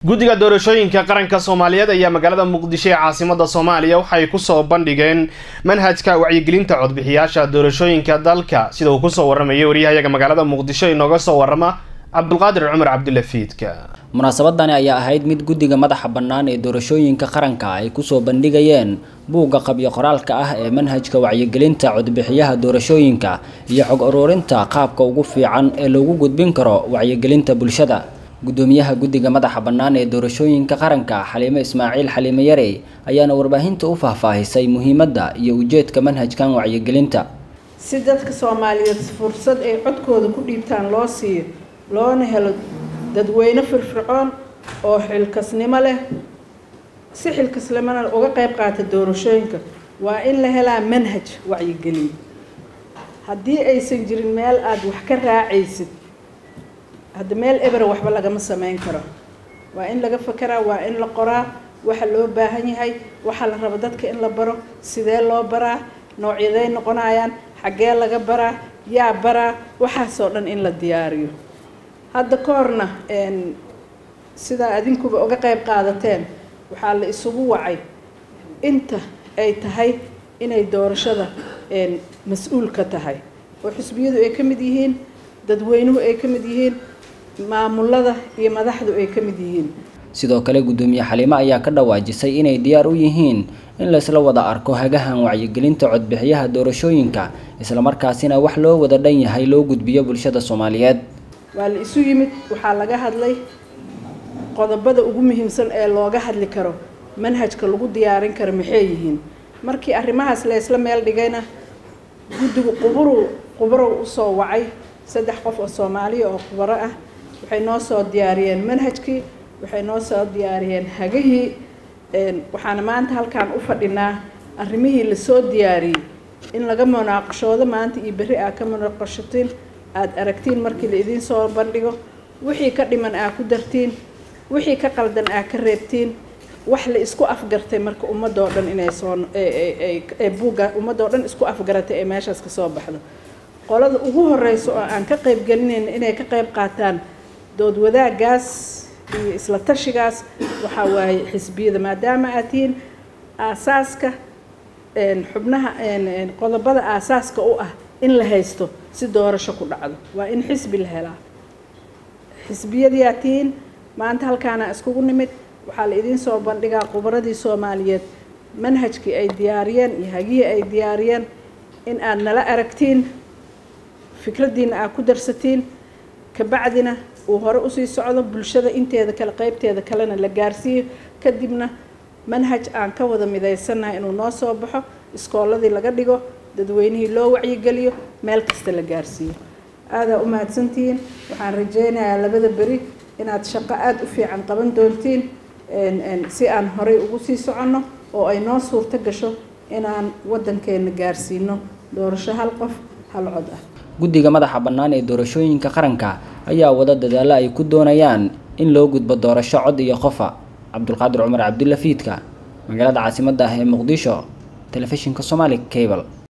guddiga doorashooyinka qaranka soomaaliyeed ayaa magaalada muqdisho ee caasimada soomaaliya waxay kusoo bandhigeen manhajka wacyigelinta codbixiyaasha doorashooyinka dalka sida uu kusoo waramayay waryahayaga magaalada muqdisho inooga soo warama cabdulqaadir cumar cabdulafiidka munaasabadani ayaa ahayd mid guddiga madaxa bannaan ee doorashooyinka qaranka ay kusoo bandhigayeen buugga qabyo qoraalka ah ee manhajka wacyigelinta codbixiyaha doorashooyinka iyo xog ururinta qaabka ugu fiican ee loogu gudbin karo wacyigelinta bulshada gudoomiyaha guddiga madaxa bannaan ee doorashooyinka qaranka xaliime ismaaciil xaliime yarey ayaana warbaahinta u faahfaahisay muhiimadda iyo ujeedka manhajkan wacyigelinta si dadka soomaaliyeed fursad ay codkooda ku dhiibtaan loo siiyo loona helo dadweyne firfircoon oo xilkasnimo leh si xilkasnimona uga qayb qaata doorashooyinka waa in la helaa manhaj wacyigelin haddii aysan jirin meel aada wax ka raacaysid hadda meel eber waxba lagama sameyn karo waa in laga fakeraa waa in la qoraa waxa loo baahan yahay waxaa la rabo dadka in la baro sidee loo baraa noocyaday noqonayaan xaggee laga baraa yaa baraa waxaasoo dhan in la diyaariyo hadda ka horna sidaa adinkuba uga qayb qaadateen waxaa la isugu wacay inta ay tahay inay doorashada mas-uul ka tahay oo xisbiyadu ay ka mid yihiin dadweynuhu ay ka mid yihiin maamulada iyo madaxdu ay ka mid yihiin sidoo kale guddoomiye xaliime ayaa ka dhawaajisay inay diyaar u yihiin in laysla wada arko hagahan wacyigelinta codbixiyaha doorashooyinka islamarkaasina wax loo wada dhan yahay loo gudbiyo bulshada soomaaliyeed waa la isu yimid waxaa laga hadlay qodobada ugu muhiimsan ee looga hadli karo manhajka lagu diyaarin karo maxay yihiin markii arrimahaas la ysla meel dhigayna guddigu quburu qubarow usoo wacay saddex qof oo soomaaliya oo khubaro ah waxay noo soo diyaariyeen manhajkii waxay noo soo diyaariyeen hagihii waxaana maanta halkaan u fadhinaa arrimihii lasoo diyaariyey in laga munaaqashoodo maanta iyo berri aa ka munaaqashatiin aada aragtiin markii la idiin soo bandhigo wixii ka dhiman aa ku dartiin wixii ka qaldan aa ka reebtiin wax la isku afgartay marka ummadoo dhan inay soo ee buugga ummadoo dhan isku afgaratay ee meeshaas ka soo baxdo qolada ugu horeysa oo aan ka qayb gelinayna inay ka qayb qaataan dood wadaagaas iyo isla tashigaas waxaa waaye xisbiyada maadaama aad tihiin aasaaska xubnaha qodobada aasaaska u ah in la haysto si doorasho ku dhacdo waa in xisbi la helaa xisbiyadiyaa tihiin maanta halkaana iskugu nimid waxaa la idiin soo bandhigaa khubaradii soomaaliyeed manhajkii ay diyaariyeen iyo hagihii ay diyaariyeen in aad nala aragtiin fikraddiina aad ku darsatiin kabacdina uu hore usii socdo bulshada inteeda kale qeybteeda kalena la gaarsiiyo kadibna manhaj aan ka wada midaysannahay inuu noo soo baxo iskooladii laga dhigo dadweynihii loo wacyigeliyo meel kasta la gaarsiiyo aadaa u mahadsantihiin waxaan rajeynayaa labada beri inaad shaqo aada u fiican qaban doontiin si aan horey ugu sii soconno oo ay noo suurto gasho inaan waddankeena gaarsiino doorasho hal qof hal cod ah guddiga madaxa bannaan ee doorashooyinka qaranka ayaa wada dadaalo ay ku doonayaan in loo gudbo doorasho cod iyo qofa cabdulqaadir cumar cabdulafiidka magaalada caasimadda ah ee muqdisho telefishinka somaali cable